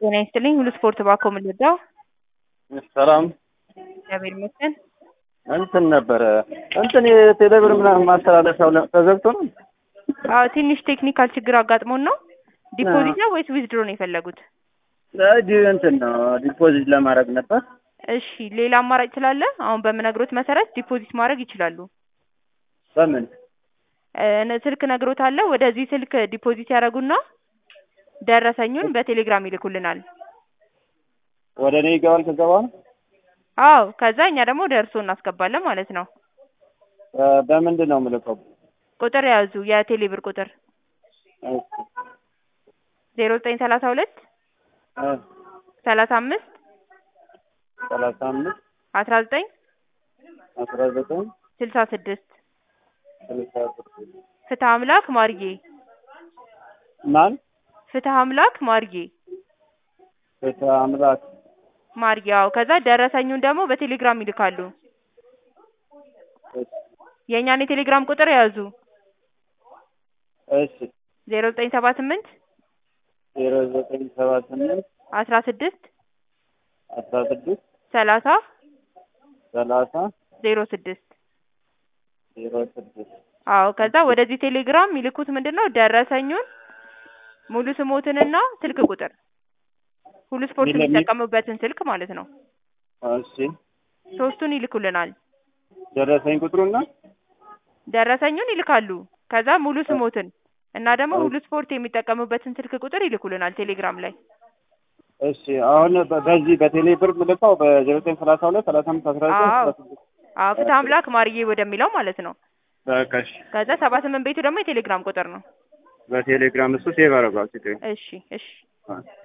ጤና ይስጥልኝ ሁሉ ስፖርት ባኮ ምልዳው ሰላም እግዚአብሔር ይመስገን። እንትን ነበረ እንትን የቴሌብር ምናምን ማስተላለፊያው ለ- ተዘግቶ ነው። አዎ ትንሽ ቴክኒካል ችግር አጋጥሞን ነው። ዲፖዚት ነው ወይስ ዊዝድሮ ነው የፈለጉት? ዲ እንትን ነው ዲፖዚት ለማድረግ ነበር። እሺ ሌላ አማራጭ ስላለ አሁን በምነግሮት መሰረት ዲፖዚት ማድረግ ይችላሉ። በምን እ ስልክ ነግሮታለሁ። ወደዚህ ስልክ ዲፖዚት ያደርጉና ደረሰኙን በቴሌግራም ይልኩልናል። ወደ እኔ ይገባል ከዛ በኋላ አዎ ከዛ እኛ ደግሞ ወደ እርስዎ እናስገባለን ማለት ነው። እ በምንድን ነው የምልከው? ቁጥር ያዙ የቴሌብር ቁጥር እሺ ዜሮ ዘጠኝ ሰላሳ ሁለት እ ሰላሳ አምስት ሰላሳ አምስት አስራ ዘጠኝ አስራ ዘጠኝ ስልሳ ስድስት ስልሳ ስድስት ፍትህ አምላክ ማርዬ ማን ፍትህ አምላክ ማርዬ ቤተ አምላክ ማርዬ አዎ ከዛ ደረሰኙን ደግሞ በቴሌግራም ይልካሉ። እሺ የእኛን የቴሌግራም ቁጥር ያዙ እሺ ዜሮ ዘጠኝ ሰባ ስምንት ዜሮ ዘጠኝ ሰባ ስምንት አስራ ስድስት አስራ ስድስት ሰላሳ ሰላሳ ዜሮ ስድስት ዜሮ ስድስት አዎ ከዛ ወደዚህ ቴሌግራም የሚልኩት ምንድን ነው ደረሰኙን ሙሉ ስሞትንና ስልክ ቁጥር ሁሉ ስፖርት ሚለ- ሚ- የሚጠቀሙበትን ስልክ ማለት ነው እሺ ሶስቱን ይልኩልናል ደረሰኝ ቁጥሩና ደረሰኙን ይልካሉ ከዛ ሙሉ ስሞትን እና ደግሞ ሁሉ ስፖርት የሚጠቀሙበትን ስልክ ቁጥር ይልኩልናል ቴሌግራም ላይ እሺ አሁን በ- በዚህ በቴሌ ብር ምልካው በዜሮ ዘጠኝ ሰላሳ ሁለት ሰላሳ አምስት አስራ ዘጠኝ አዎ አስራ ስድስት አዎ ፍትህ አምላክ ማርዬ ወደሚለው ማለት ነው በቃ እሺ ከዛ ሰባ ስምንት ቤቱ ደግሞ የቴሌግራም ቁጥር ነው በቴሌግራም እሱ ሴቭ አደረጓል። እሺ እሺ አዎ